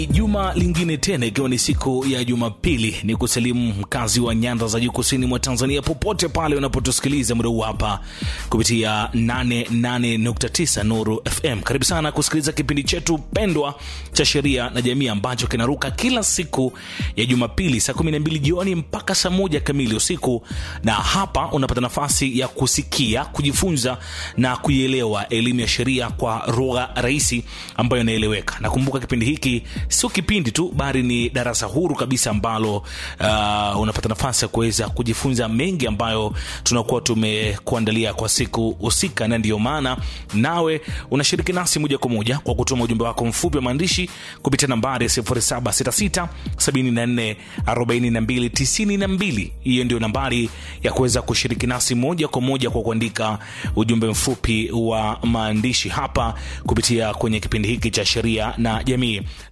Juma lingine tena ikiwa ni siku ya Jumapili, ni kusalimu mkazi wa nyanda za juu kusini mwa Tanzania, popote pale unapotusikiliza muda huu hapa kupitia 88.9 Nuru FM. Karibu sana kusikiliza kipindi chetu pendwa cha sheria na jamii ambacho kinaruka kila siku ya Jumapili saa 12 jioni mpaka saa moja kamili usiku, na hapa unapata nafasi ya kusikia, kujifunza na kuielewa elimu ya sheria kwa lugha rahisi ambayo inaeleweka. Nakumbuka kipindi hiki sio kipindi tu bali ni darasa huru kabisa ambalo uh, unapata nafasi ya kuweza kujifunza mengi ambayo tunakuwa tumekuandalia kwa siku husika, na ndiyo maana nawe unashiriki nasi moja kwa moja kwa kutuma ujumbe wako mfupi wa maandishi kupitia nambari 0766 74 42 92. Hiyo ndio nambari ya kuweza kushiriki nasi moja kwa moja kwa kuandika ujumbe mfupi wa maandishi hapa kupitia kwenye kipindi hiki cha sheria na jamii